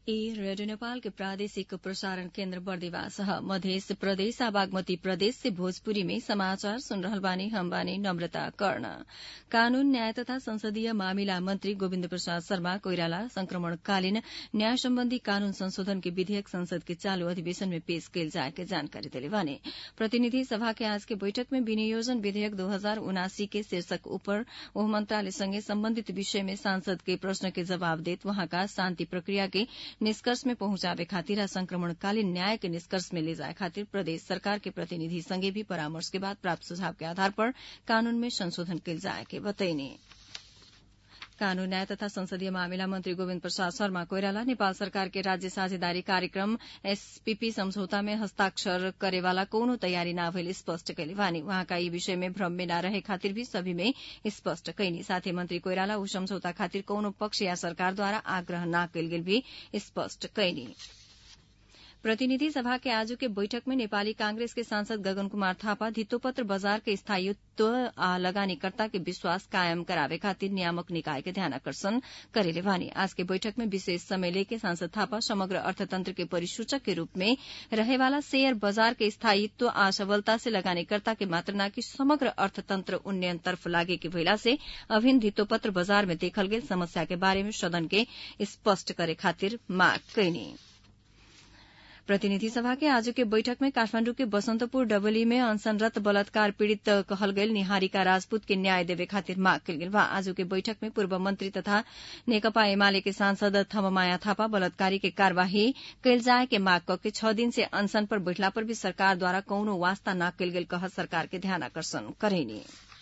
ई रेडियो नेपाल के प्रादेशिक प्रसारण केन्द्र बर्दिवास ह मधेस प्रदेश आ बागमती प्रदेश से भोजपुरी में समाचार सुन रहल बानी हम बानी नम्रता कर्ण कानून न्याय तथा संसदीय मामिला मंत्री गोविन्द प्रसाद शर्मा कोइराला संक्रमणकालीन न्याय सम्बन्धी कानून संशोधन के विधेयक संसद के चालू अधिवेशन में पेश कैल जाए के जानकारी देले बानी प्रतिनिधि सभा के आज के बैठक में विनियोजन विधेयक दो हजार उनासी के शीर्षक ऊपर ओह मंत्रालय संगे सम्बन्धित विषय में सांसद के प्रश्न के जवाब देत वहाँका शान्ति प्रक्रिया के निष्कर्ष में पहुंचावे खातिर आ संक्रमणकालीन न्याय के निष्कर्ष में ले जाए खातिर प्रदेश सरकार के प्रतिनिधि संगे भी परामर्श के बाद प्राप्त सुझाव के आधार पर कानून में संशोधन कैल जाए के बतैनी कानून न्याय तथा संसदीय मामिला मंत्री गोविन्द प्रसाद शर्मा कोइराला नेपाल सरकार के राज्य साझेदारी कार्यक्रम एसपीपी सम्झौता में हस्ताक्षर करेवाला कोनो तयारी न भइल स्पष्ट कैले बानी वहाँका यी विषय में भ्रम में न रहे खातिर भी सभी में स्पष्ट कैनी साथै मंत्री कोइराला ऊ सम्झौता खातिर कोनो पक्ष या सरकारद्वारा आग्रह न कैल गेल भी स्पष्ट कैनी प्रतिनिधि सभा के आज के बैठक में नेपाली कांग्रेस के सांसद गगन कुमार थापा धितोपत्र बजार के स्थायित्व आ लगानीकर्ता के विश्वास कायम करावे खातिर नियामक निकाय के ध्यान आकर्षण करेले बानी आज के बैठक में विशेष समय लेके सांसद थापा समग्र अर्थतंत्र के परिसूचक के रूप में रहेवाला शेयर बजार के स्थायित्व आ सबलता से लगानीकर्ता के मात्र न कि समग्र अर्थतंत्र उन्नयन तर्फ लागे के भइला से अभिन्न धितोपत्र बजार में देखल गेल समस्या के बारे में सदन के स्पष्ट करे खातिर माग कैनी प्रतिनिधि सभा के आज के बैठक में काठमाण्डु के बसन्तपुर डबली में अनशनरत बलात्कार पीड़ित कहल गयल निहारिका राजपूत के न्याय देवे खातिर माग कल गेल बा आज के बैठक में पूर्व मंत्री तथा नेकपा एमाले के सांसद थममाया थापा बलात्कारी के कार्यवाही कैल जाए के माग करके छह दिन से अनशन पर बैठला पर भी सरकार द्वारा कौनो वास्ता न कैल गेल कह सरकार के ध्यान आकर्षण करेनी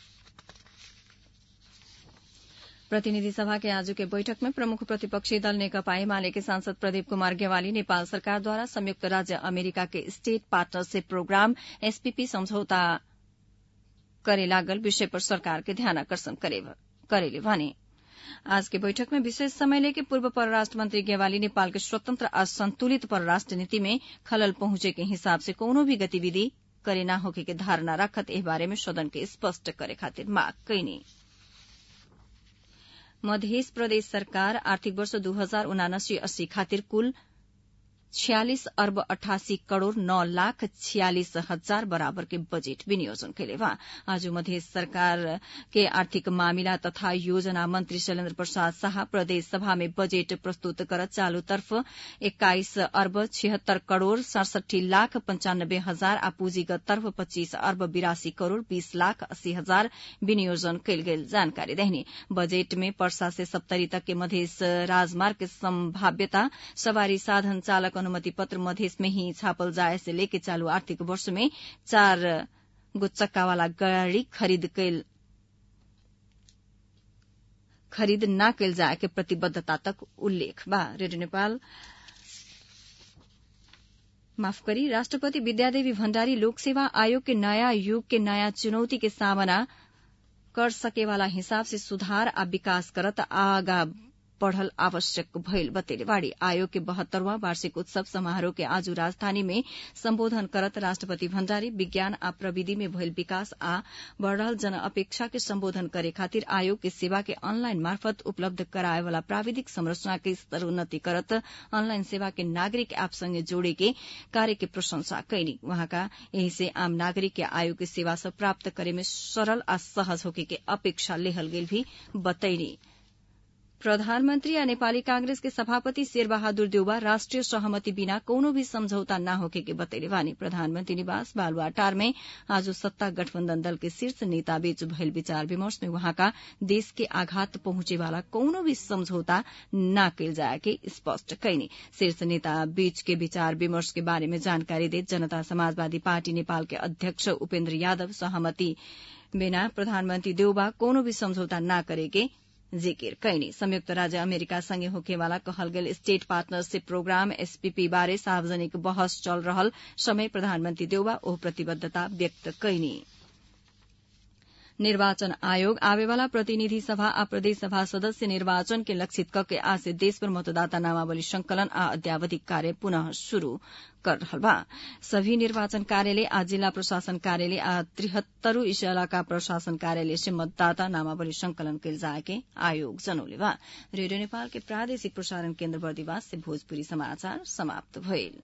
प्रतिनिधि सभा के आज के बैठक में प्रमुख प्रतिपक्षी दल नेकपा एमाले के सांसद प्रदीप कुमार गेवाली नेपाल सरकार द्वारा संयुक्त राज्य अमेरिका के स्टेट पार्टनरशिप प्रोग्राम एसपीपी समझौता करे लागल विषय पर सरकार के ध्यान आकर्षण करेले भने आज के बैठक में विशेष समय लेके पूर्व परराष्ट्र मंत्री गेवाली नेपाल के स्वतंत्र आ संतुलित परराष्ट्र नीति में खलल पहुंचे के हिसाब से कोनो भी गतिविधि करे न होके के धारणा रखत एह बारे में सदन के स्पष्ट करे खातिर माग कैनी मध्य प्रदेश सरकार आर्थिक वर्ष दू हजार उनासी अस्सी खातिर कुल छियालिस अर्ब अठासी करोड़ नौ लाख छियालिस हजार बराबर के बजेट विनियोजन कैले बा आज मध्य सरकार के आर्थिक मामिला तथा योजना मंत्री शैलेन्द्र प्रसाद शाह प्रदेश सभा में बजेट प्रस्तुत करत चालू तर्फ एक्काइस अर्ब छिहत्तर करोड़ सड़सठी लाख पंचानब्बे हजार आ पूंजीगत तर्फ पच्चीस अर्ब बिरासी करोड़ बीस लाख अस्सी हजार विनियोजन कैल गेल जानकारी देहनी बजेट में पर्सा से सप्तरी तक के मध्य राजमार्ग के संभाव्यता सवारी साधन चालक अनुमति पत्र मधेस में ही छापल जाए से लेके चालू आर्थिक वर्ष में चार गो चक्का वाला गाड़ी खरीद कैल खरीद न कैल जाए के प्रतिबद्धता तक उल्लेख बा रेडियो नेपाल माफ करी राष्ट्रपति विद्यादेवी भण्डारी लोक सेवा आयोग के नया युग के नया चुनौती के सामना कर सकेवाला हिसाब से सुधार आ विकास करत आगा बढ़ल आवश्यक भइल बतेले बाड़ी आयोग के बहत्तरवां वार्षिक उत्सव समारोह के आज राजधानी में सम्बोधन करत राष्ट्रपति भण्डारी विज्ञान आ प्रविधि में भइल विकास आ बढ़ल जन अपेक्षा के सम्बोधन करे खातिर आयोग के सेवा के ऑनलाइन मार्फत उपलब्ध कराए वाला प्राविधिक संरचना के स्तरोन्नति करत ऑनलाइन सेवा के नागरिक ऐप संगे जोड़े के कार्य के प्रशंसा कैनी वहाँका यही से आम नागरिक के आयोग के सेवा सब प्राप्त करे में सरल आ सहज होके के अपेक्षा लेहल गेल भी बतैनी प्रधानमन्त्री आ नेपाली कांग्रेस के सभापति शेरबहादुर देउबा राष्ट्रिय सहमति बिना कोनो भी सम्झौता न होके के बतैले बानी प्रधानमन्त्री निवास बालुवाटार में आज सत्ता गठबन्धन दल के शीर्ष नेता बीच भइल विचार विमर्श में वहाँका देश के आघात पहुंचे वाला कोनो भी समझौता न कैल जाए के स्पष्ट कैनी शीर्ष नेता बीच के विचार विमर्श के बारे में जानकारी देत जनता समाजवादी पार्टी नेपाल के अध्यक्ष उपेन्द्र यादव सहमति बिना प्रधानमन्त्री देउबा कोनो भी समझौता न करेके जिकिर कैनी संयुक्त राज्य अमेरिका संगे होखेवाला कहल गेल स्टेट पार्टनरशिप प्रोग्राम एसपीपी बारे सार्वजनिक बहस चल रहल समय प्रधानमन्त्री देउबा ओ प्रतिबद्धता व्यक्त कैनी निर्वाचन आयोग आवेवाला प्रतिनिधि सभा आ प्रदेश सभा सदस्य निर्वाचन के लक्षित कके आज से देशभर मतदाता नामावली संकलन आ अध्यावधिक कार्य पुनः शुरू कर रहल बा सभी निर्वाचन कार्यालय आ जिला प्रशासन कार्यालय आ त्रिहत्तरू इलाका प्रशासन कार्यालय से मतदाता नामावली संकलन कयल जाए के आयोग जनौले बा रेडियो नेपाल के प्रादेशिक प्रसारण केन्द्र बर्दिवास से भोजपुरी समाचार समाप्त भइल